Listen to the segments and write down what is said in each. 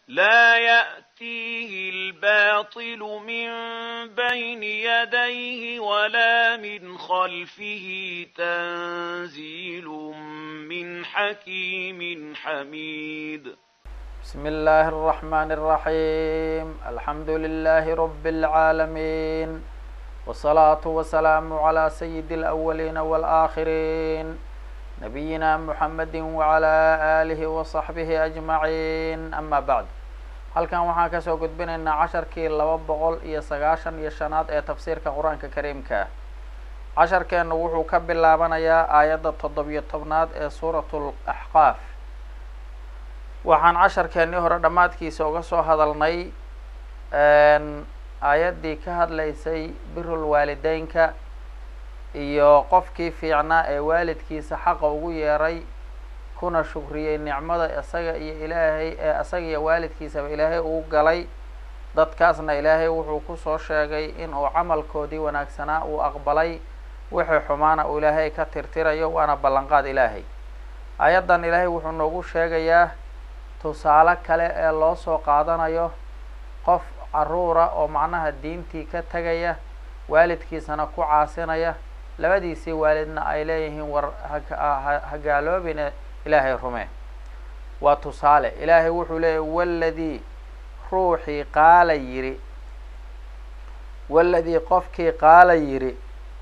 لا يأتيه الباطل من بين يديه ولا من خلفه تنزيل من حكيم حميد بسم الله الرحمن الرحيم الحمد لله رب العالمين والصلاة والسلام على سيد الأولين والآخرين نبينا محمد وعلى آله وصحبه أجمعين أما بعد halkan waxaan kasoo gudbinaynaa casharkii laba boqol iyo sagaashan iyo shanaad ee tafsiirka qur-aanka kariimka casharkeenu wuxuu ka bilaabanayaa aayadda toddobiyo tobnaad ee suuratul axqaaf waxaan casharkeenii hore dhammaadkiisa uga soo hadalnay aayaddii ka hadlaysay birul waalideynka iyo qofkii fiicnaa ee waalidkiisa xaqa ugu yeeray kuna shukriyey nicmada isaga iyo ilaahay ee isaga iyo waalidkiisaba ilaahay uu galay dadkaasna ilaahay wuxuu kusoo sheegay in uu camalkoodii wanaagsanaa uu aqbalay wixii xumaana uu ilaahay ka tirtirayo waana ballanqaad ilaahay aayaddan ilaahay wuxuu noogu sheegayaa tusaale kale ee loo soo qaadanayo qof caruura oo macnaha diintii ka tegaya waalidkiisana ku caasinaya labadiisii waalidna ay leeyihiin war hagaaloobine ilaahay rume waa tusaale ilaahay wuxuu leeyahy waladii ruuxii qaala yidhi waladii qofkii qaala yidhi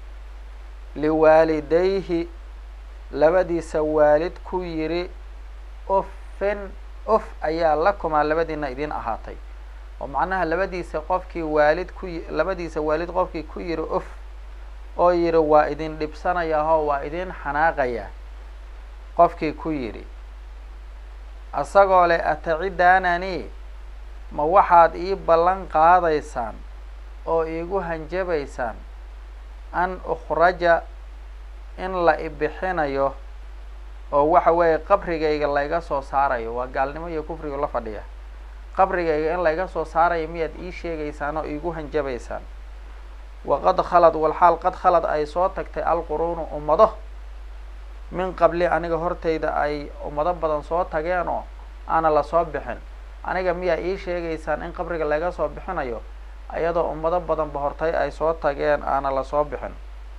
liwaalidayhi labadiisa waalid ku yidhi uffin uf ayaa lakumaa labadiina idin ahaatay oo macnaha labadiisa qofkii waalid ku labadiisa waalid qofkii ku yidhi uf oo yidhi waa idin dhibsanayaho waa idin xanaaqaya qofkii ku yidhi asagoo leh atacidaanani ma waxaad ii ballan qaadaysaan oo iigu hanjabaysaan an ukhraja in la ibixinayo oo waxa weeye qabrigayga layga soo saarayo waa gaalnimo iyo kufriga la fadhiya qabrigayga in layga soo saarayo miyaad ii sheegaysaan oo iigu hanjabaysaan waqad khalad walxaal qad khalad ay soo tagtay alquruunu ummado min qabli aniga hortayda ay ummado badan soo tageenoo aana lasoo bixin aniga miyaa ii sheegaysaan in qabriga laga soo bixinayo iyadoo ummado badanba hortay ay soo tageen aana lasoo bixin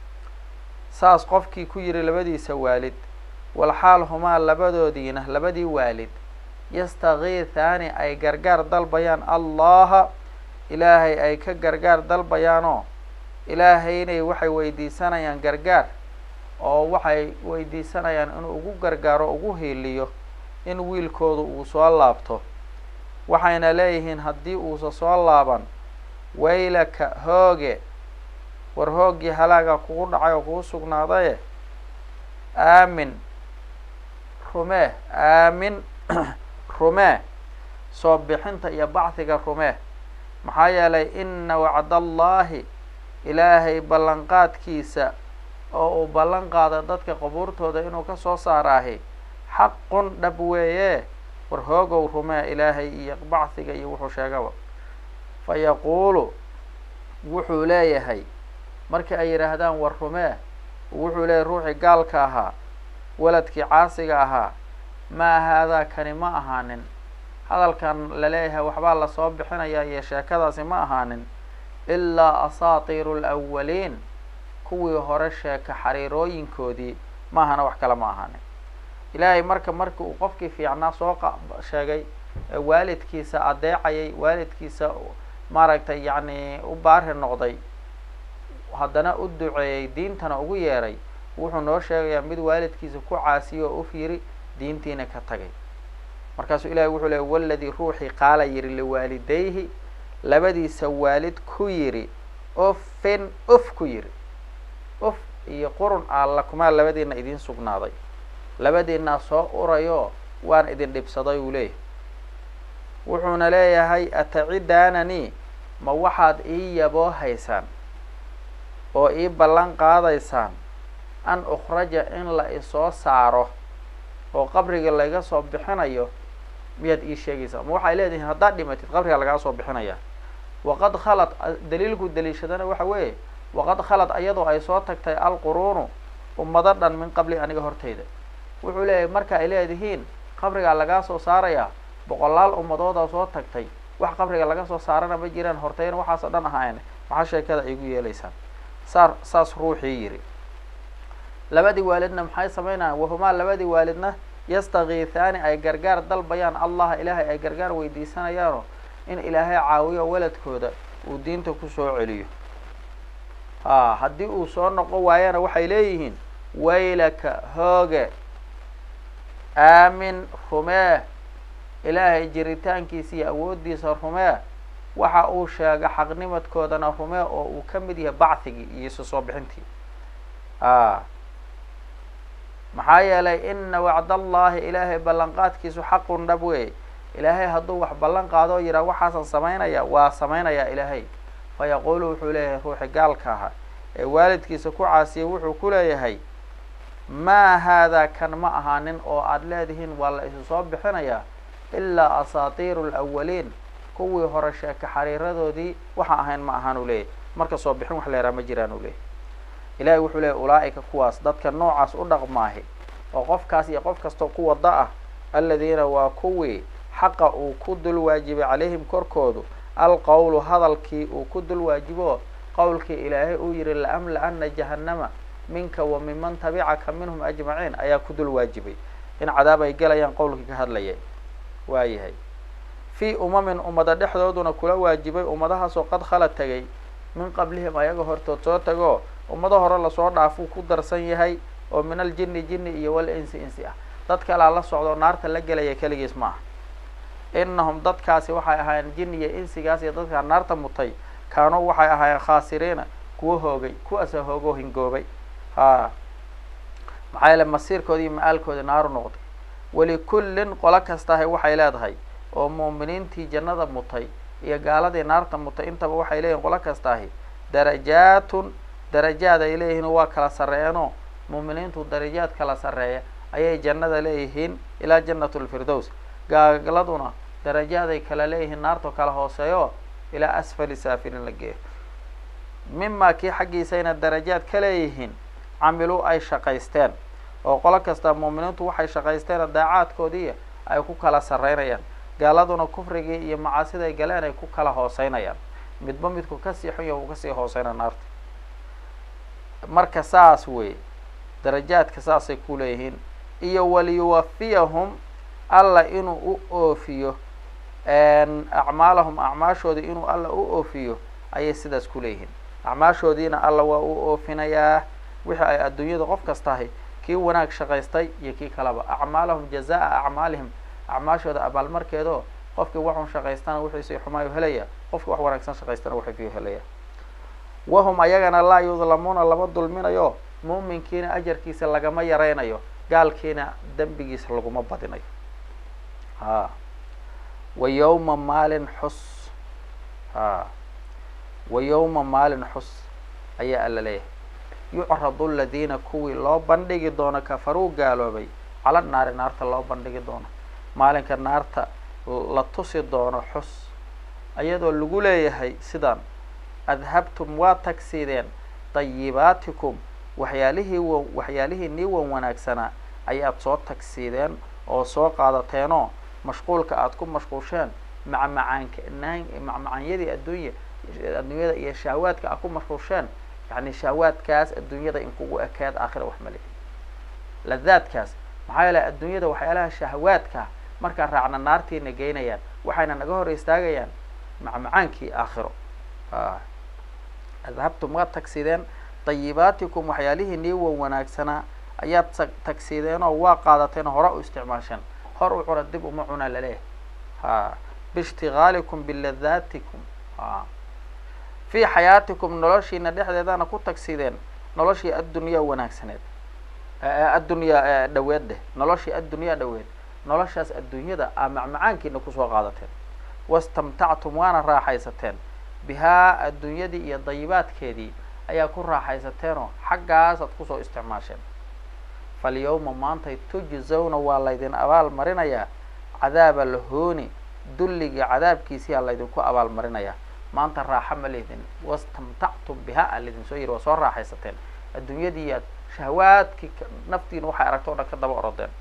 saas qofkii ku yidhi labadiisa waalid walxaal humaa labadoodiina labadii waalid yastakiithaani ay gargaar dalbayaan allaha ilaahay ay ka gargaar dalbayaanoo ilaahaynay waxay weydiisanayaan gargaar oo waxay weydiisanayaan inuu ugu gargaaro ugu hiiliyo in wiilkoodu uu soo laabto waxayna leeyihiin haddii uusa soo laaban waylaka hooge war hooggii halaaga kugu dhacay oo kugu sugnaadaye aamin rumee aamin rumee soo bixinta iyo bacdiga rumee maxaa yeelay ina wacdallaahi ilaahay ballanqaadkiisa oo uu ballan qaada dadka qabuurtooda inuu ka soo saaraahi xaqun dhab weeye war hoogow rumee ilaahay iyo bacdiga iyo wuxuu sheegaba fa yaquulu wuxuu leeyahay markii ay yidhaahdaan war rumee wuxuu leeyahay ruuxii gaalka ahaa waladkii caasiga ahaa maa haadaa kani ma ahaanin hadalkan laleeyahay waxbaa lasoo bixinayaa iyo sheekadaasi ma ahaanin ilaa asaatiiru alawaliin kuwii hore sheeka xariirooyinkoodii maahana wax kale ma ahaanin ilaahay marka markii uu qofkii fiicnaa soo sheegay waalidkiisa adeecayay waalidkiisa maaragtay yacni u baari noqday haddana u duceeyey diintana ugu yeeray wuxuu noo sheegayaa mid waalidkiisa ku caasiyo oo uf yiri diintiina ka tagay markaasuu ilahay wuxuu leey waladii ruuxii qaala yidhi liwaalidayhi labadiisa waalid ku yidhi uffin uf ku yidhi uf iyo qurun alla kumaa labadiina idiin sugnaaday labadiinaa soo urayoo waan idin dhibsaday uu leeyahay wuxuuna leeyahay atacidaananii ma waxaad ii yaboo haysaan oo ii ballan qaadaysaan an ukhraja in la isoo saaro oo qabriga laga soo bixinayo miyaad ii sheegaysaa ma waxay leedihiin haddaad dhimatid qabriga lagaa soo bixinaya waqad khalad daliilku daliishadana waxa weeye waqad khalad ayadoo ay soo tagtay alquruunu ummado dhan min qabli aniga hortayda wuxuu leeyahay marka ay leedihiin qabrigaa lagaa soo saarayaa boqolaal ummadoodaa soo tagtay wax qabriga laga soo saarana ma jiraan hortayna waxaasoo dhan ahaayne maxaa sheekada ay igu yeelaysaan saa saas ruuxii yidhi labadii waalidna maxay samaynayaan wahumaa labadii waalidna yastakiithaani ay gargaar dalbayaan allaha ilaahay ay gargaar weydiisanayaanoo in ilaahay caawiyo waladkooda uu diinta kusoo celiyo a haddii uu soo noqon waayana waxay leeyihiin waylaka hooge aamin rumee ilaahay jiritaankiisa iyo awooddiisa rumee waxa uu sheega xaqnimadkoodana rumee oo uu ka mid yahay bacthigii iyo isu soo bixintii a maxaa yeelay ina wacdallaahi ilaahay ballanqaadkiisu xaqun dhab weey ilaahay hadduu wax ballan qaado oo yidhaha waxaasan samaynaya waa samaynayaa ilaahay fa yaquulu wuxuu leeyahay ruuxi gaalka aha ee waalidkiisa ku caasiyay wuxuu ku leeyahay maa haadaa kan ma ahaanin oo aada leedihiin waa la isu soo bixinayaa ilaa asaatiiru alawaliin kuwii hore sheeke xariiradoodii waxa ahayn ma ahaan uu leeyahy marka soo bixin wax leeraa ma jiraan uu leeyahy ilaahay wuxuu leeyahy ulaa-ika kuwaas dadka noocaas u dhaqmaahi oo qofkaas iyo qof kastoo ku wada ah aladiina waa kuwii xaqa uu ku dul waajibay calayhim korkoodu alqowlu hadalkii uu ku dul waajibo qowlkii ilaahay uu yihi laamla-ana jahannama minka wa minman tabicaka minhum ajmaciin ayaa ku dul waajibay in cadaab ay gelayaan qowlkii ka hadlayay waayahay fii umamin ummada dhexdooduna kula waajibay ummadahaasoo qad khala tegay min qablihim ayaga hortood soo tagoo ummado hore lasoo dhaafuu ku darsan yahay oo min aljini jini iyo wal insi insi ah dad kalaa la socdo naarta la gelaya keligiis ma aha inahum dadkaasi waxay ahaayeen jin iyo insigaas iyo dadkaa naarta mutay kaanuu waxay ahaayeen khaasiriina kuwa hoogay kuwaasa hoogoo hingoobay ha maxaa yeele masiirkoodi iyo ma-aalkoodi naaru noqday walikullin qolo kastahay waxay leedahay oo muuminiintii jannada mutay iyo gaaladii naarta mutay intaba waxay leeyihin qolo kastaahi darajaatun darajaad ay leeyihiin waa kala sarreeyeenoo muuminiintu darajaad kala sarreeya ayay jannada leeyihiin ilaa jannatu lfirdows gaaladuna darajaaday kala leeyihiin naarto kala hooseeyo ilaa asfali saafilin la geeyo mimaa kii xaggiisayna darajaad ka leeyihiin camiluu ay shaqaysteen oo qolo kasta muuminiintu waxay shaqaysteen daacaadkoodii ay ku kala sarreynayaan gaaladuna kufrigii iyo macaasiday galeen ay ku kala hooseynayaan midba midku kasii xun ya uu kasii hooseyna naarta marka saas wey darajaadka saasay ku leeyihiin iyo waliyuwafiyahum alla inuu u oofiyo acmaalahum acmaashoodii inuu alla u oofiyo ayay sidaas ku leeyihiin acmaashoodiina alla waa u oofinayaa wixii ay adduunyada qof kastahay kii wanaag shaqaystay iyo kii kaleba acmaalahum jazaa acmaalihim acmaashooda abaalmarkeedoo qofkii waxun shaqaystana wixiisii xumaayu helaya qofkii wax wanaagsan shaqaystana wuxuufiyu helaya wahum ayagana laa yudlamuuna lama dulminayo muuminkiina ajarkiisa lagama yaraynayo gaalkiina dembigiisa laguma badinayo ha wa yowma maalin xus ha wa yowma maalin xus ayaa alla leeyahay yucradu aladiina kuwii loo bandhigi doono kafaruu gaaloobay cala naari naarta loo bandhigi doono maalinka naarta la tusi doono xus ayadoo lagu leeyahay sidaan adhabtum waa tagsiideen dayibaatikum waxyaalihii w waxyaalihii nii wan wanaagsanaa ayaad soo tagsiideen oo soo qaadateenoo mashquulka aada ku mashquusheen macmacaanka macmacaanyadii adduunya adduunyada iyo shahwaadka aad ku mashquusheen yani shahwaadkaas adduunyada in kugu ekeed aakhira wax male ladaadkaas maxaa yeele adduunyada waxyaalaha shahwaadka markaan raacna naartiina geynayaan waxayna naga hor istaagayaan macmacaankii aakhiro adhabtum waad tagsideen dayibaatikum waxyaalihii nii wan wanaagsanaa ayaad tagsideen oo waa qaadateen hore u isticmaasheen hor u cuna dib uma cuna laleeyahay ha biishtigaalikum biladaatikum ha fii xayaatikum noloshiina dhexdeedana ku tagsideen noloshii addunyaa wanaagsaneed addunyaa dhaweed dheh noloshii addunyaa dhaweed noloshaas adduunyada aa macmacaankiina kusoo qaadateen wastamtactum waana raaxaysateen bihaa adduunyadii iyo dayibaadkeedii ayaa ku raaxaysateenoo xaggaasaad kusoo isticmaasheen falyawma maantay tujzawna waa laydin abaal marinayaa cadaaba lahooni dulligii cadaabkiisiyaa laydinku abaal marinayaa maanta raaxa ma lehdin wastamtactum bihaa a laydin soo yiri waa soo raaxaysateen adduunyadiiyaad shahwaadkii naftiina waxay aragto o dhan ka daba orodeen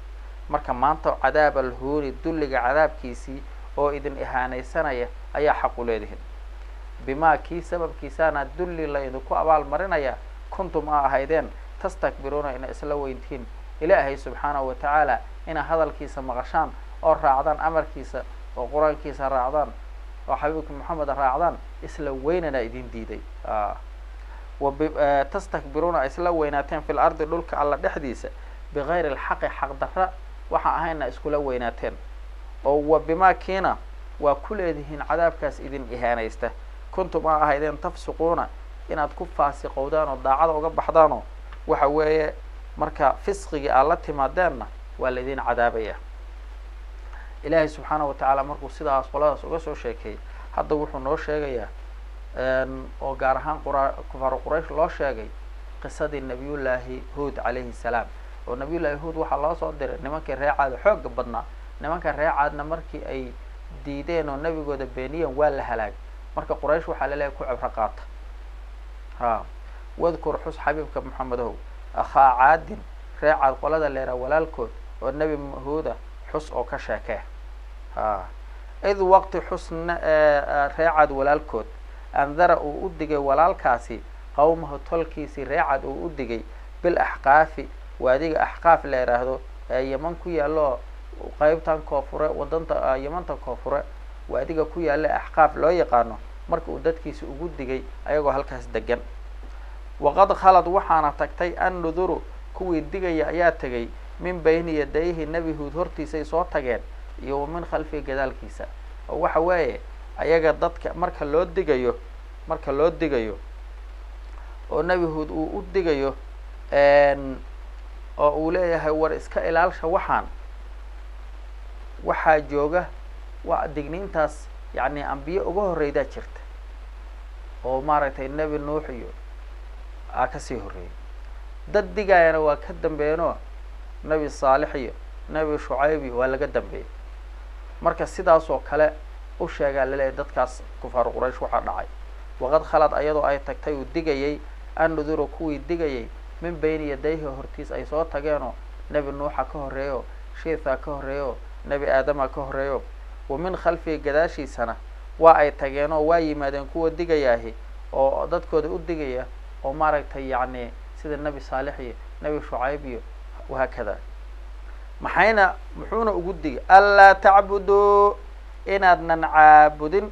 marka maanta cadaab alhuuni dulliga cadaabkiisii oo idin ihaanaysanaya ayaa xaq u leedihin bimaa kii sababkiisaana dulli la idinku abaal marinaya kuntum a ahaydeen tastakbiruuna ina isla weyntihiin ilaahay subxaanahu watacaala ina hadalkiisa maqashaan oo raacdaan amarkiisa oo qur-aankiisa raacdaan oo xabiibka moxamed raacdaan isla weynana idin diiday tastakbiruuna isla weynaateen fi lardi dhulka alla dhexdiisa bigayri alxaqi xaqdarra waxa ahayna iskula weynaateen oo wa bimaa kiina waa ku leedihiin cadaabkaas idin ihaanaysta kuntum a ahaydeen tafsiquuna inaad ku faasiqowdaan oo daacada uga baxdaanoo waxa weeye marka fisqigii aad la timaadeenna waa laydin cadaabaya ilaahay subxaanahu watacaala markuu sidaas qoladaas uga soo sheekeeyey hadda wuxuu noo sheegayaa oo gaar ahaan qura kufaaru quraysh loo sheegay qisadii nabiyullaahi huud calayhi salaam oo nabiyullaahi huud waxaa loo soo diray nimankii reecaada xooga badnaa nimanka reecaadna markii ay diideen oo nebigooda beeniyeen waa la halaag marka quraysh waxaa laleeyahay ku cibro qaata ha wadkur xus xabiibka maxamedow akhaa caadin reecaad qolada leeraa walaalkood oo nebi huuda xus oo ka sheekee ha id waqti xusna reecaad walaalkood andara uu u digay walaalkaasi qawmahu tolkiisii reecad uu u digay bil axqaafi waadiga axqaaf la yidhaahdo ee yeman ku yaallo qeybtan koonfure wadanta yamanta koonfure waadiga ku yaalla axqaaf loo yaqaano marka uu dadkiisa ugu digay ayagoo halkaas degan waqad khalad waxaana tagtay an nuduru kuwii digaya ayaa tegay min bayni yadayhi nebi huud hortiisay soo tageen iyo wa min khalfihi gadaalkiisa oo waxa weeye ayaga dadka marka loo digayo marka loo digayo oo nebi huud uu u digayo oo uu leeyahay war iska ilaalsha waxaan waxaa jooga waa digniintaas yacni ambiye uga horreydaa jirta oo maaragtay nebi nuux iyo aa kasii horreeyay dad digaayana waa ka dambeeno nebi saalix iyo nebi shucayb iyo waa laga dambeeyey marka sidaas oo kale u sheegaa laleeyahy dadkaas kufaaru quraysh waxaa dhacay waqad khalad ayadoo ay tagtay uu digayay an nuduru kuwii digayay min bayni yadayhi hortiis ay soo tageenoo nebi nuuxa ka horreeyo shiithaa ka horreeyo nebi aadama ka horreeyo wa min khalfihi gadaashiisana waa ay tageenoo waa yimaadeen kuwa digayaahi oo dadkooda u digaya oo maaragtay yacni sida nebi saalix iyo nebi shucayb iyo wahaakada maxayna muxuuna ugu digay anlaa tacbuduu inaadnan caabudin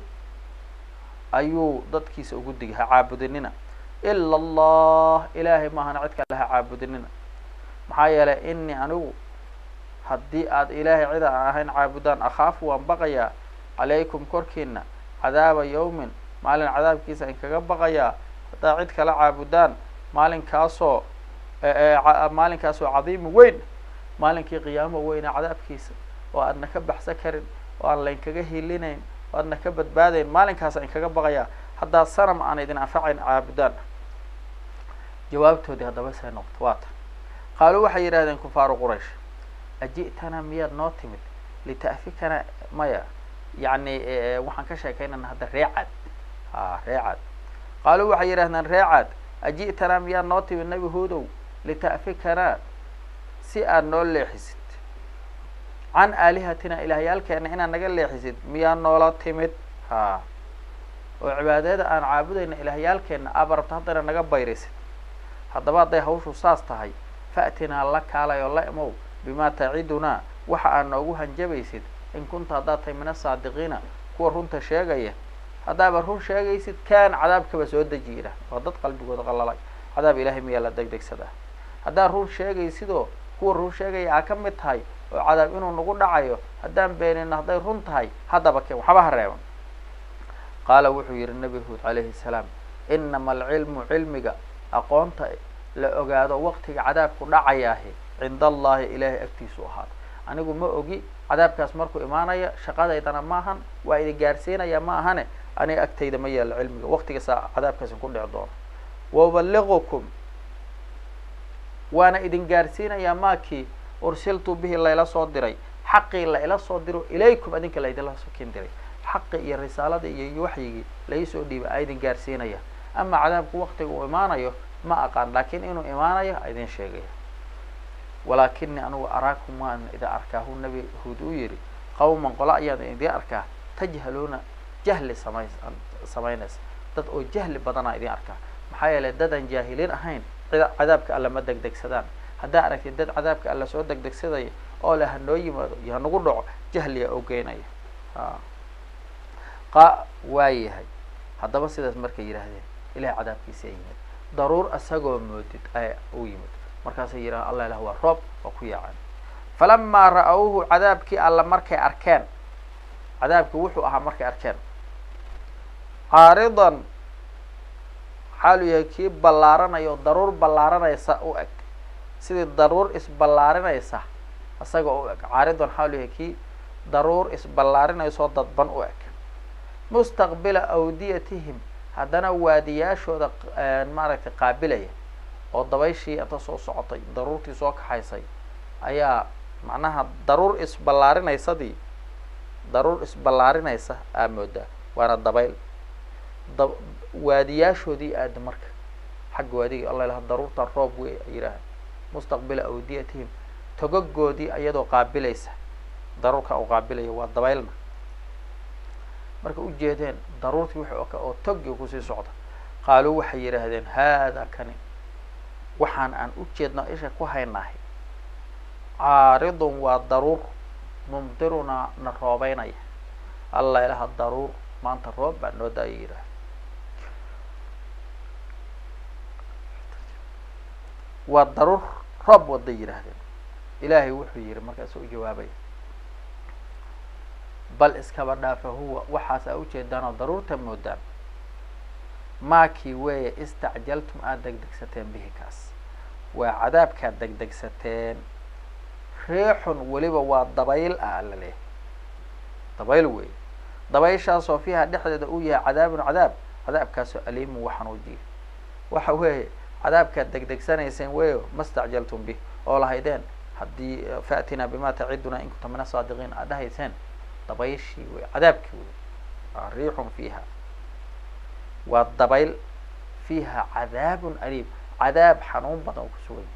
ayuu dadkiisa ugu digay ha caabudinina ila allah ilaahay maahana cid kale ha caabudinina maxaa yeelay inii anigu haddii aad ilaahay cid aan ahayn caabudaan akhaafu waan baqayaa calaykum korkiina cadaaba yawmin maalin cadaabkiisa in kaga baqayaa haddaad cid kala caabudaan maalinkaasoo maalinkaasoo cadiimi weyn maalinkii qiyaamo weyna cadaabkiisa oo aadna ka baxsan karin oo aan laynkaga hilinayn oo aadna ka badbaadayn maalinkaasa in kaga baqayaa haddaad sanam aan idin anfacayn caabudaan jawaabtoodii haddaba say noqoto waa tan qaaluu waxay yidhahdeen kufaaru quraysh aji'tana miyaad noo timid lita'fikana maya yacni waxaan ka sheekaynana hadda reecad a reecad qaaluu waxay yidhahdeen reecad aji'tana miyaad noo timid nebi huudow lita'fikana si aad noo leexisid can aalihatina ilaahyaalkeena inaad naga leexisid miyaa noola timid ha oo cibaadada aan caabudayna ilaahyaalkeena aaba rabta haddana naga bayrisid haddaba hadday hawshu saas tahay fa'tinaa la kaalay oo la imow bimaa tacidunaa waxa aad noogu hanjabaysid in kunta haddaad tahay min asaadiqiina kuwa runta sheegaya haddaaba run sheegaysid kaan cadaabkaba soo deji yidhah waa dad qalbigooda qalalay cadaab ilaahay miyaa la degdegsadaa haddaad run sheegaysidoo kuwa run sheegaya aa ka mid tahay oo cadaab inuu nagu dhacayo haddaan beenino hadday run tahay haddaba keen waxba ha reeban qaala wuxuu yidhi nebi huud calayhi salaam inama alcilmu cilmiga aqoonta la ogaado waqtiga cadaabku dhacayaahi cinda allahi ilaahay agtiisu ahaada anigu ma ogi cadaabkaas markuu imaanaya shaqadaydana maahan waa idin gaarsiinaya ma ahane aniga agtayda ma yaalo cilmiga waqtigaasaa cadaabkaasin ku dhici doono wauballigukum waana idin gaarsiinayaa maakii ursiltu bihi layla soo diray xaqii la ila soo diro ilaykum adinka laydinla sokin diray xaqi iyo risaaladii iyo waxyigii laisoo dhiibay a idin gaarsiinaya ama cadaabku waqtiga uu imaanayo ma aqaan laakiin inuu imaanayo a idin sheegaya walaakinii anugu araakum waan idin arkaa hu nabi huud uu yidhi qawman qolo ayaan idin arkaa tajhaluuna jahli samay samaynaysa dad oo jahli badanaa idin arkaa maxaa yeelay dadaan jaahiliin ahayn cida cadaabka alla ma degdegsadaan haddaa aragtid dad cadaabka alla soo degdegsadaya oo le hanoo yimaado iyo hanagu dhaco jahliya oo geynaya qa waa yahay haddaba sidaas markay yidhaahdeen ilahay cadaabkiisa yimid daruur isagoo moodid aya u yimid markaasay yidhahan allah ilah waa roob waa ku yaacan falamaa ra-awhu cadaabkii alla markay arkeen cadaabkii wuxuu ahaa markay arkeen caaridan xaaluu yahay kii ballaaranaya oo daruur ballaaranaysa u eg sidii daruur isballaarinaysa isaga u eg caaridan xaaluu yahay kii daruur isballaarinaysoo dadban u eg mustaqbila awdiyatihim haddana waadiyaashooda maaragtay qaabilaya oo dabayshii inta soo socotay daruurtii soo kaxaysay ayaa macnaha daruur isballaarinaysadii daruur isballaarinaysa aa moodaa waana dabayl da waadiyaashoodii aada marka xagga waadigii alla ilaha daruurtan roob wey ay yidhaaha mustaqbila awdiyatihim togogoodii iyadoo qaabilaysa daruurka u qaabilaya waa dabaylna marka ujeedeen daruurtii wix oo togi kusii socda qaaluu waxay yidhaahdeen haada kani waxaan aan u jeedno isha ku haynahay caaridun waa daruur mumdirunaa na roobeynaya alla ilaha daruur maanta roob baa noo daaya yidhaah waa daruur roob waday yidhaahdeen ilaahay wuxuu yihi markaasuu u jawaabay bal iskaba dhaafa huwa waxaasa ujeedaanoo daruurta moodaan maakii weeye istacjaltum aada degdegsateen bihi kaas waa cadaabkaad degdegsateen riixun weliba waa dabayl ah alla leehay dabayl wey dabayshaasoo fiiha dhexdeeda uu yahay cadaabun cadaab cadaabkaasoo aliimun waxanuujiya waxa weeye cadaabkaad degdegsanayseen weyo ma stacjaltum bih oo lahaydeen haddii faatinaa bima taciduna in kunta min asaadiqiin aad dhahayseen dabayshii wey cadaabkii wey riixun fiiha waa dabayl fiiha cadaabun aliim cadaab xanuun badan oo kusugan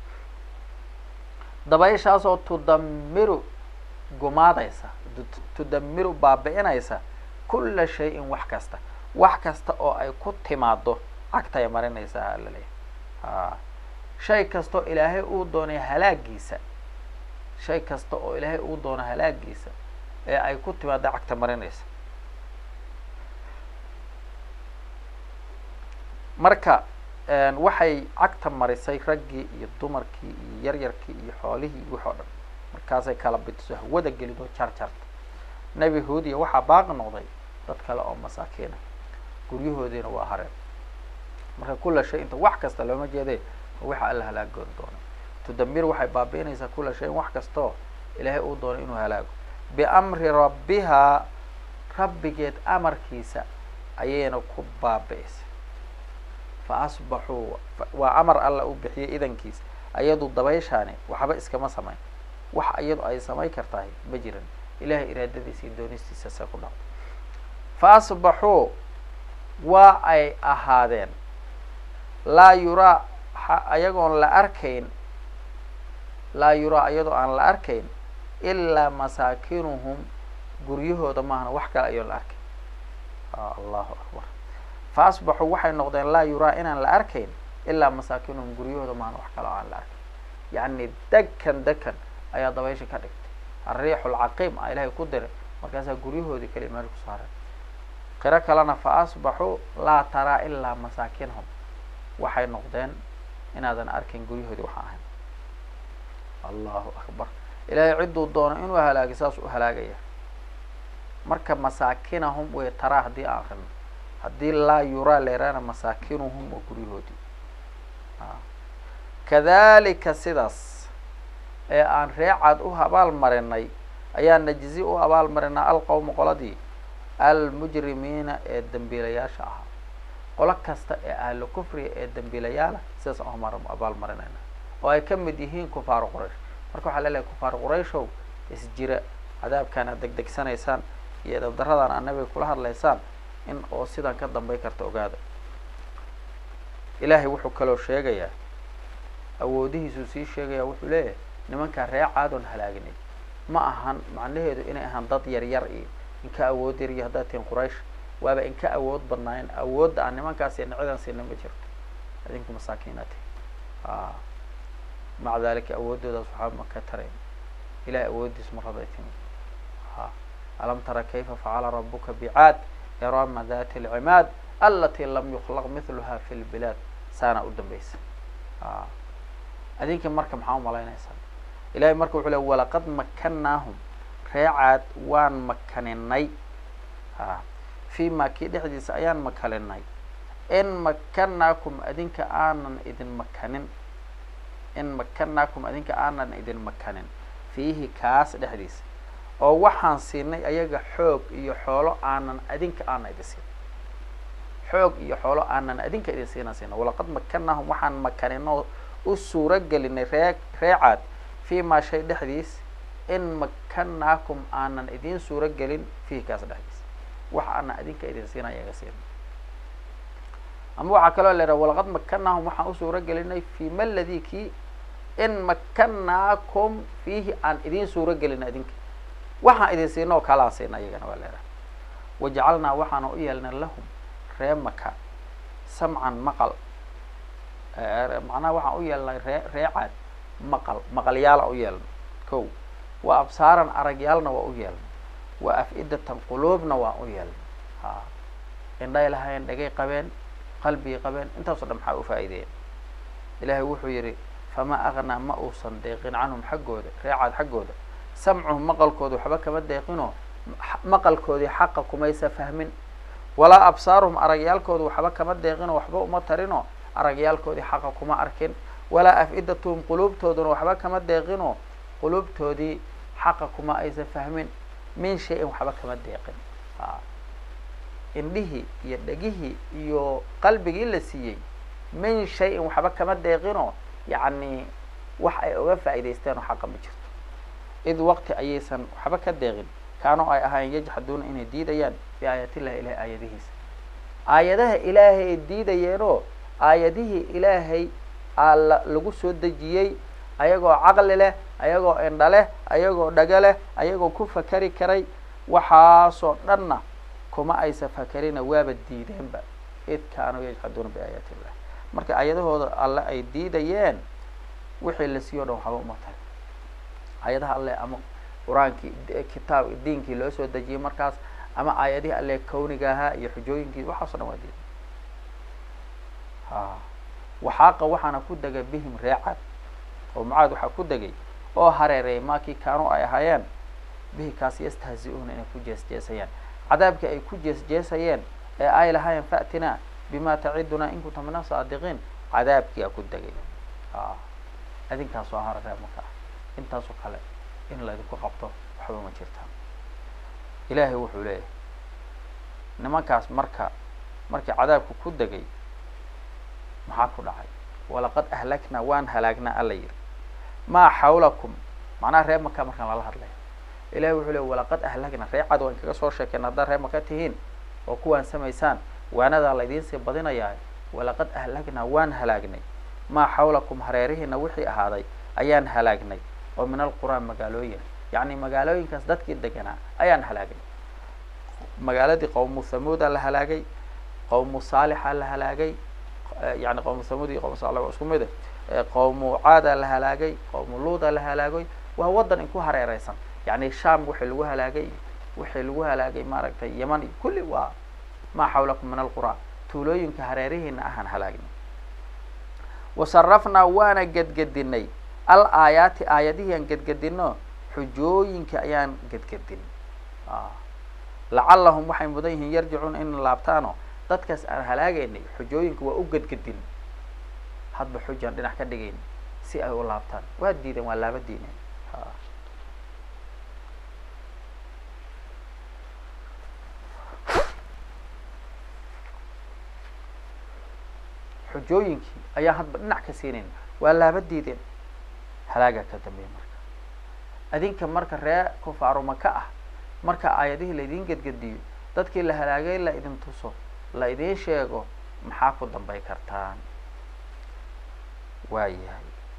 dabayshaasoo tudamiru gumaadaysa tudamiru baabi'inaysa kulla shay-in wax kasta wax kasta oo ay ku timaado cagtay marinaysaa alla leeyahy a shay kasta oo ilaahay uu doonay halaagiisa shay kasta oo ilaahay uu doono halaagiisa ee ay ku timaado cagta marinaysa marka waxay cagta marisay raggii iyo dumarkii iyo yaryarkii iyo xoolihii iyo wax oo dhan markaasay kala bidiso hawada gelidoo jar jarta nebi huudiya waxaa baaqi noqday dad kale oo masaakiina guryahoodiina waa hareen marka kula shay inta wax kasta looma jeede waxa alla halaagoon doona tudamir waxay baabi'inaysaa kula shayin wax kastaoo ilaahay uu doonay inuu halaago biamri rabbihaa rabbigeed amarkiisa ayayna ku baabi'isay fa asbaxuu waa amar alla uu bixiyay idankiisa ayadu dabayshaani waxba iskama samayn wax iyadu ay samayn kartahay ma jiran ilahay iraadadiisa iyo doonistiisa se ku dhacdo fa asbaxuu waa ay ahaadeen laa yuraa ayagoon la arkayn laa yuraa iyadoo aan la arkayn ilaa masaakinuhum guryahooda maahna wax kale ayoon la arkayn allahu akbar fa asbaxuu waxay noqdeen laa yuraa inaan la arkayn ilaa masaakinuhum guryahooda maahna wax kale oo aan la arkayn yacni dekan dekan ayaa dabaysha ka dhigtay ariixu lcaqiim a ilahay ku diray markaasaa guryahoodii kaliya meel ku saareen qiro kalena fa asbaxuu laa taraa ilaa masaakinhum waxay noqdeen inaadan arkayn guryahoodii waxaan ahayn allahu akbar ilaahay cidduu doono inuu halaagay saas u halaagaya marka masaakinahum way taraa haddii aan akrino haddii laa yuraa leeraana masaakinuhum waa guryahoodii kadalika sidaas ee aan reecaad u abaal marinay ayaa najzi u abaal marinaa alqowma qoladii almujrimiina ee dembiilayaasha ahaa qolo kasta ee ahlu kufriga ee dembiilayaala sidaas aan abaal marinayna oo ay ka mid yihiin kufaaru quraysh marka waxaa lelehay kufaaru qurayshow isjira cadaabkaan aad degdegsanaysaan iyo edabdaradan aad nabiga kula hadlaysaan in oo sidan ka dambay karta ogaada ilaahay wuxuu kaloo sheegayaa awoodihiisuu sii sheegaya wuxuu leeyahay nimankaa ree caadoon halaaginay ma ahan macnaheedu inay ahaan dad yar yar iyo inka awood yar iyo haddaad tihin quraysh waaba inka awood badnaayeen awoodda aan nimankaas iyo nicidan siina ma jirto adinku masaakiina tihi a maca dalika awooddoodaas waxaa ma ka tarayn ilahay awooddiis maraday timi a alam tara kayfa facala rabuka bicaad irama dati alcimaad alati lam yuklaq mithluha fi lbilaad saana u dambaysa a adinka marka maxaa umalaynaysaa ilahay marka wuxuu le walaqad makannaahum reecaad waan makaninay a fi ma kii dhexdiisa ayaan makalinay in makanaakum adinka aanan idin makanin in makanaakum adinka aanan idin makanin fiihi kaas dhexdiisa oo waxaan siinay ayaga xoog iyo xoolo aanan adinka aanan idin siin xoog iyo xoolo aanan adinka idin siina siina walaqad makannaahum waxaan makaninoo u suuro gelinay ree reecaad fii maa shay dhexdiis in makanaakum aanan idin suuro gelin fiihi kaas dhexdiis wax aanan adinka idin siina ayaga siina ama waxaa kaloo la yidhaha walaqad makannaahum waxaan u suuro gelinay fi ma ladii kii in makanaakum fiihi aan idin suuro gelin adinka waxaan idin siina oo kale aan siina iyagana waa la yidhaha wajacalnaa waxaana u yeelnay lahum ree maka samcan maqal macnaha waxaan u yeelnay ree reecaad maqal maqalyaala u yeelnay kow wa absaaran aragyaalna waa u yeelnay wa af-idatan quluubna waan u yeelnay ha indhay lahayn dhagay qabeen qalbigay qabeen intaasoo dhan maxaa u faa'iideeya ilaahay wuxuu yidhi famaa aqnaa ma uusan deeqin canhum xaggooda reecaad xaggooda samcuhum maqalkooda waxba kama deeqinoo maqalkoodii xaqa kumaysa fahmin walaa absaaruhum aragyaalkooda waxba kama deeqinoo waxba uma tarinoo aragyaalkoodii xaqa kuma arkin walaa af-idatuhum quluubtooduna waxba kama deeqinoo quluubtoodii xaqa kuma aysan fahmin min shay-in waxba kama deeqin a indhihii iyo dhegihii iyo qalbigii la siiyey min shay-in waxba kama deeqinoo yacni wax ay oga faa'iidaysteen oo xaqa ma jirto id waqti ayaysan waxba ka deeqin kaanoo ay ahaayeen yajxaduuna inay diidayaan bi aayatillahi ilahay aayadihiisa aayadaha ilaahay ay diidayeenoo aayadihii ilaahay aa la lagu soo dejiyey ayagoo caqli leh ayagoo indha leh ayagoo dhago leh ayagoo ku fakari karay waxaasoo dhanna kuma aysa fakerina waaba diideenba id kaanuu yajxaduuna biaayaati illah marka aayadahooda alle ay diidayeen wixii la siiyo o dhan waxba uma tahay aayadaha alle ama qur-aankii kitaab diinkii loo soo dejiyey markaas ama aayadihii alle kawniga ahaa iyo xujooyinkii waxaaso dhan waa diiday ha waxaaqa waxaana ku degay bihim reecaad oo mucaad waxaa ku degay oo hareereeyay maakii kaanuu ay ahaayeen bihi kaas yastahzi-uuna inay ku jeesjeesayaan cadaabkii ay ku jeesjeesayeen ee ay lahaayeen fa'tinaa bima tacidunaa in kunta min asaadiqiin cadaabkii aa ku degay a adinkaasoo hara reer maka ah intaasoo kale in laydinku qabto waxba ma jirtaan ilaahay wuxuu leeyahay nimankaas marka markii cadaabku ku degay maxaa ku dhacay walaqad ahlaknaa waan halaagnaa alla yidhi maa xawlakum macnaha reer maka markaan lala hadlaya ilahay wuxuu leey walaqad ahlaknaa ree cad waan kaga soo sheekeen haddaad reer maka tihiin oo kuwaan samaysaan waanadaa laydiin sii badinayaa walaqad ahlaknaa waan halaagnay maa xawlakum hareerihiina wixii ahaaday ayaan halaagnay oo min alquraan magaalooyin yacni magaalooyinkaas dadkii deganaa ayaan halaagnay magaaladii qowmu thamuuda la halaagay qowmu saalixa la halaagay yani qowmu thamuud iyo qowmu saalix waa isku mid eh qowmu caada la halaagay qowmu luuda la halaagay waa waddan inku hareereysan yani sham wixii lagu halaagay wixii lagu halaagay maaragtay yeman iyo kulli waa maa xawlakum min alqura tuulooyinka hareerihiina ahaan halaagnay wasarafnaa waana gedgedinay al aayaati aayadihii aan gedgedino xujooyinka ayaan gedgedin lacallahum waxay mudan yihiin yarjicuuna in laabtaano dadkaas aan halaagaynay xujooyinka waa u gedgedin hadba xujaan dhinac ka dhigayn si ay u laabtaan waa diideen waa laaba diineen xujooyinkii ayaa hadba dhinac ka siinayn waa laaba diideen halaagaa ka dambeeya marka adinka marka ree kufaaru maka ah marka aayadihii laydin gedgediyo dadkii la halaagay la idin tuso la idiin sheego maxaa ku dambay kartaan waa yahay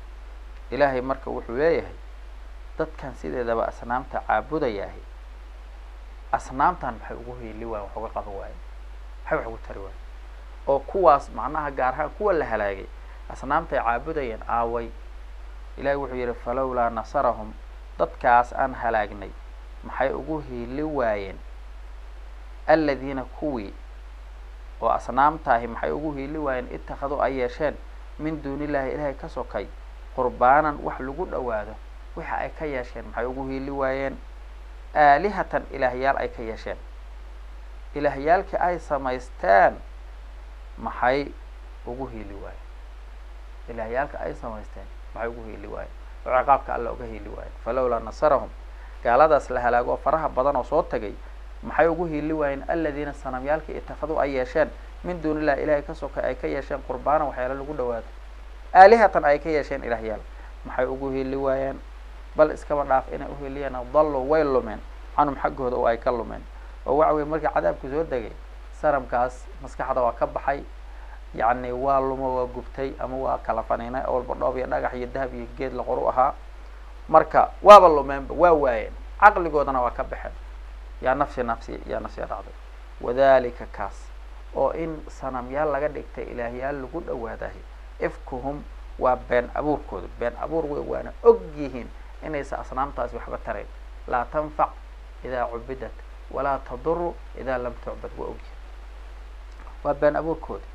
ilaahay marka wuxuu leeyahay dadkan sideedaba asnaamta caabudayaahi asnaamtan maxay ugu hiili waayen wax uga qaban waayen maxay wax ugu tari waayen oo kuwaas macnaha gaar ahaan kuwa la halaagay asnaamtay caabudayeen aaway ilahay wuxuu yidhi falowlaa nasarahum dadkaas aan halaagnay maxay ugu hiili waayeen aladiina kuwii oo asnaamtaahi maxay ugu hiili waayeen ittakhaduu ay yeesheen min duunillaahi ilaahay ka sokay qurbaanan wax lagu dhowaado waxa ay ka yeesheen maxay ugu hiili waayeen aalihatan ilaahyaal ay ka yeesheen ilaahyaalkii ay samaysteen maxay ugu hiili waayeen ilaahyaalka ay samaysteen maxay ugu hiili waayeen oo ciqaabka alla uga hiili waayeen falowlaa nasarahum gaaladaas la halaago oo faraha badan oo soo tagay maxay ugu hiili waayeen aladiina sanamyaalkii itakaduu ay yeesheen min duunillahi ilahay ka sokay ay ka yeesheen qurbaanan waxyaala lagu dhawaado aalihatan ay ka yeesheen ilaahyaal maxay ugu hiili waayeen bal iskaba dhaaf inay uhiliyeen dallu way lumeen canhum xaggooda oo ay ka lumeen oo waxa weye markii cadaabku soo degay sanamkaas maskaxda waa ka baxay yacni waa lumo waa gubtay ama waa kala faniinay oo walba dhoob iyo dhagax iyo dahab iyo geed la qoru ahaa marka waaba lumeenba waa waayeen caqligoodana waa ka baxeen yaa nafsi nafsi yaa nafsiya dhacday wadalika kaas oo in sanamyaal laga dhigtay ilaahyaal lagu dhawaadahay ifkuhum waa been abuurkooda been abuur wey waana og yihiin inaysa asnaamtaasi waxba tarayn laa tanfac idaa cubidat walaa taduru idaa lam tucbad waa ogyihiin waa been abuurkooda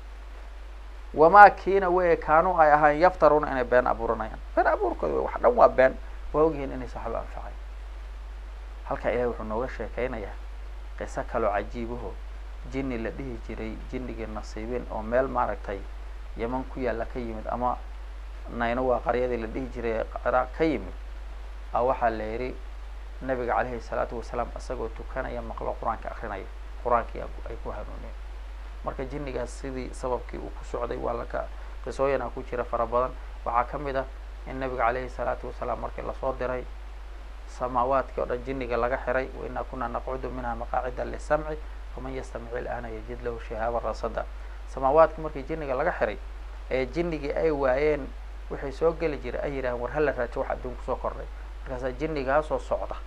wamaa kiina wey kaanuu ay ahaan yaftaruuna inay been abuuranayaan been abuurkooda wey wax dhan waa been waa ogyihiin inaysa waxba anfacay halkaa ilahi wuxuu nooga sheekaynayaa qiso kaloo cajiibaho jinni la dhihi jiray jinnigii nasiibin oo meel maaragtay yeman ku yaalla ka yimid ama nayno waa qaryadii la dhihi jiray ciraaq ka yimid a waxaa la yidhi nabiga calayhi salaatu wasalaam isagoo tukanaya maqlo qur-aanka akrinaya qur-aankii ay ku hanuuniyeen marka jinnigaas sidii sababkii uu ku socday waa laka qisooyina ku jira fara badan waxaa ka mid ah in nabiga calayhi salaatu wasalaam markii lasoo diray samaawaadkii oo dhan jinniga laga xiray wainaa kunaa naqcudu minha maqaacida lisamci faman yastamic ilaana yajid lahu shihaaba rasada samaawaadkii markii jinniga laga xiray ee jinnigii ay waayeen waxay soo geli jiray ay yidhaaheen war hala raajo wax adduun kusoo kordhay markaasaa jinnigaasoo socda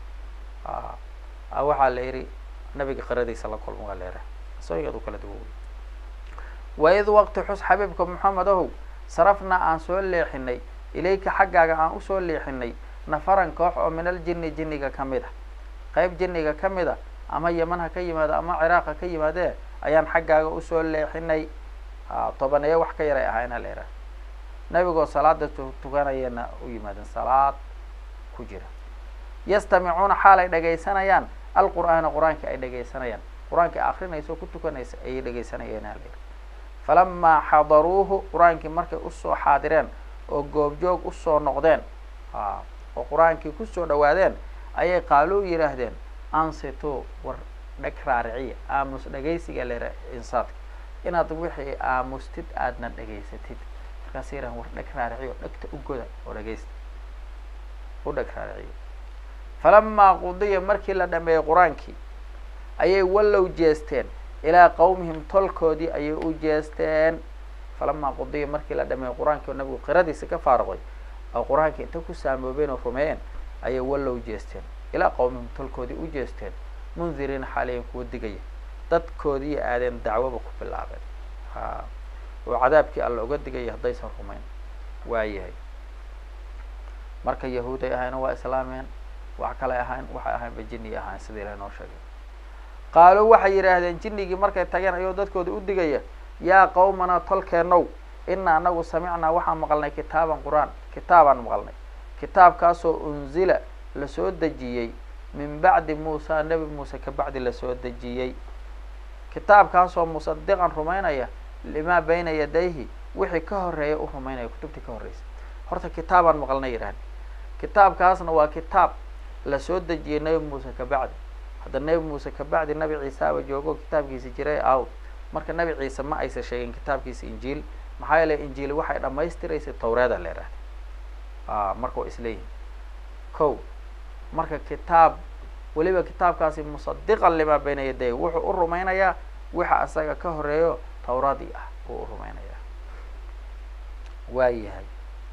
a waxaa la yidhi nabiga qiradiisa la kulma waa leeraha qisooyinkaad u kala duwan wey waid waqti xus xabiibka moxamed ahow sarafnaa aan soo leexinay ilayka xaggaaga aan usoo leexinay nafaran koox oo min aljinni jinniga ka mid a qeyb jinniga ka mid a ama yeman ha ka yimaado ama ciraaq ha ka yimaadee ayaan xaggaaga usoo leexinay tobaneeye wax ka yaray ahaayna la yidhaha nabigoo salaada tukanayana u yimaadeen salaad ku jira yastamicuuna xaal ay dhagaysanayaan alqur'aana qur-aanka ay dhagaysanayaan qur-aanka akrinaysa oo ku tukanaysa ayay dhagaysanayeena la yidhi falamaa xadaruuhu qur-aankii markay usoo xaadireen oo goobjoog usoo noqdeen oo qur-aankii kusoo dhawaadeen ayay qaaluu yidhaahdeen ansitu war dheg raariciya aamus dhagaysiga lera insaadka inaad wixii aamustid aadna dhagaysatid markaas yidhahan war dheg raariciyo dhegta u goda oo dhagaysta u dheg raariciyo falamaa qudiya markii la dhameeyey qur-aankii ayay wallow jeesteen ilaa qawmihim tolkoodii ayay u jeesteen falamaa qudiya markii la dhameeyey qur-aankii oo nabigu qiradiisa ka faaruqay oo qur-aankii inta ku saamoobeen oo rumeeyeen ayay wallow jeesteen ilaa qawmihim tolkoodii u jeesteen mundiriina xaaliyan kuwa digaya dadkoodii aadeen dacwoba ku bilaabeen ha oo cadaabkii alla uga digaya haddaysan rumayn waayahay marka yahuuday ahayna waa islaameen wax kalay ahayn waxay ahaynba jinniy ahayn sida ilahi noo sheegay qaaluu waxay yidhaahdeen jinnigii markay tageen ayuu dadkooda u digaya yaa qawmanaa tolkeenow ina anagu samicnaa waxaan maqalnay kitaaban qur-aan kitaabaan maqalnay kitaabkaasoo unzila lasoo dejiyey min bacdi muusa nebi muuse ka bacdi lasoo dejiyey kitaabkaasoo musadiqan rumaynaya limaa bayna yadayhi wixii ka horeeya u rumaynaya kutubtii ka horreysay horta kitaabaan maqalnay yidhahda kitaabkaasna waa kitaab lasoo dejiyey nebi muuse ka bacdi hadda nebi muuse ka bacdi nabi ciisaaba joogo kitaabkiisa jiray aw marka nabi ciise ma aysa sheegin kitaabkiisa injiil maxaa yeele injiil waxay dhamaystiraysay tawreeda la yidhahda a marka waa isleeyihin ko marka kitaab weliba kitaabkaasi musadiqan limaa bayna yaday wuxuu u rumaynayaa wixa asaga ka horeeyo tawradii ah uu u rumaynayaa waa yahay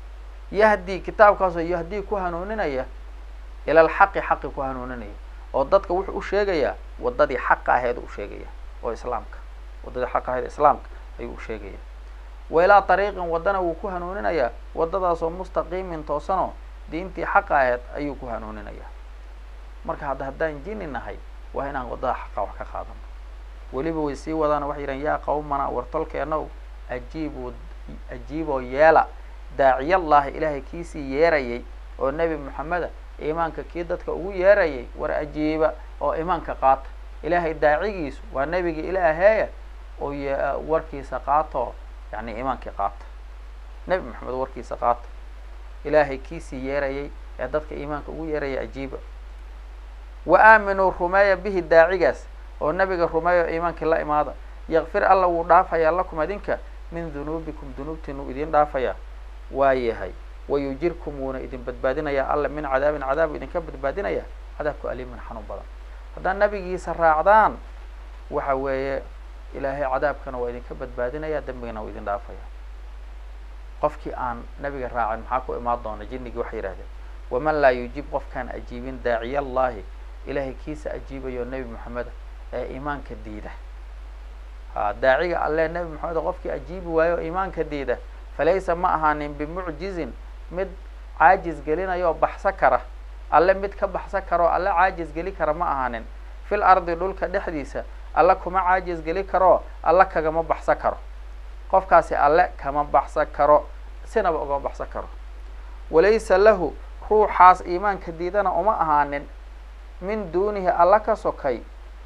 yahdi kitaabkaasoo yahdii ku hanuuninaya ila alxaqi xaqi ku hanuuninaya oo dadka wuxuu u sheegayaa waddadii xaqa aheed u sheegaya oo islaamka waddadii xaqa aheed islaamka ayuu u sheegaya wa ilaa ariiqin waddana wuu ku hanuuninayaa waddadaasoo mustaqiimin toosanoo diintii xaqa aheed ayuu ku hanuuninayaa marka hadda haddaan jini nahay waa inaan waddada xaqa wax ka qaadano weliba way sii wadaana waxay yidhahan yaa qawmana wartolkeenow ajiibuu ajiiboo yeela daaciyallaahi ilaahay kiisii yeerayay oo nebi moxameda iimaanka kii dadka ugu yeerayay war ajiiba oo iimaanka qaata ilaahay daacigiisu waa nebiga ilaaheeya oo warkiisa qaato yani iimaankii qaata nebi moxamed warkiisa qaata ilaahay kiisii yeerayay ee dadka iimaanka ugu yeeraya ajiiba wa aaminuu rumeeya bihi daacigaas oo nebiga rumeeya iimaankii la imaada yakfir alla wuu dhaafayaa lakum adinka min dunuubikum dunuubtiinu idin dhaafayaa waa yahay wayujirkum wuuna idin badbaadinayaa alla min cadaabin cadaabu idinka badbaadinaya cadaabku aliimin xanuun badan haddaad nabigiisa raacdaan waxa weeye ilaahay cadaabkana waa idinka badbaadinaya dembigana waa idin dhaafaya qofkii aan nabiga raacin maxaa ku imaan doona jinnigii waxay yidhahdeen waman laa yujib qofkaan ajiibin daaciya allahi ilaahay kiisa ajiibayo nebi moxameda ee iimaanka diida ha daaciga alle nebi moxamed qofkii ajiibi waayo iimaanka diida falaysa ma ahaanin bimucjizin mid caajis gelinayo baxsa kara alle mid ka baxsa karoo alle caajis geli kara ma ahaanin fil ardi dhulka dhexdiisa alle kuma caajis geli karoo alle kagama baxsa karo qofkaasi alle kama baxsan karo sinaba ugama baxsan karo walaysa lahu ruuxaas iimaanka diidana uma ahaanin min duunihi alla ka sokay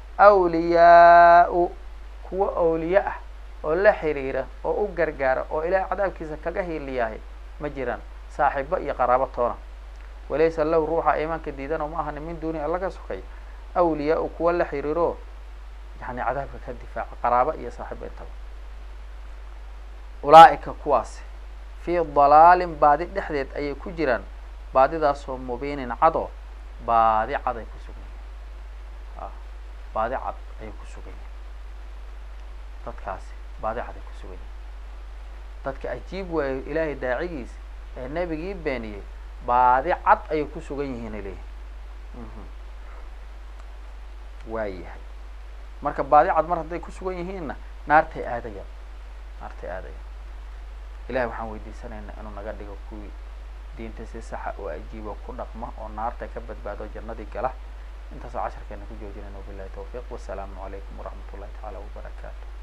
awliyaa-u kuwo awliye ah oo la xiriira oo u gargaara oo ilaahay cadaabkiisa kaga hiiliyahay ma jiraan saaxiibo iyo qaraabo toona walaysa lahu ruuxa iimaanka diidana uma ahaanin min duunihi alla ka sokay awliyaa-u kuwo la xiriiro yani cadaabka ka difaaca qaraabo iyo saaxiibo intaba ulaa'ika kuwaasi fii dalaalin baadi dhexdeed ayay ku jiraan baadidaasoo mubiinin cado baadi cad ay ku sugan yihin a baadi cad ayay ku sugan yihin dadkaasi baadi cad ay ku sugan yihin dadka ajiib waayo ilaahay daacigiisa ee nebigii beeniyey baadi cad ayay ku sugan yihiin ay leeyihin waa yahay marka baadi cad mar hadday ku sugan yihiinna naartay aadayaan naartay aadayaan ilahay waxaan weydiisanaynaa inuu naga dhigo kuwii diinta si saxa oo ajiibo ku dhaqma oo naarta ka badbaado jannadii gala intaasoo casharkeena ku joojinayna wabilahi tawfiiq wasalaamu calaykum waraxmat ullahi tacaala wabarakaatu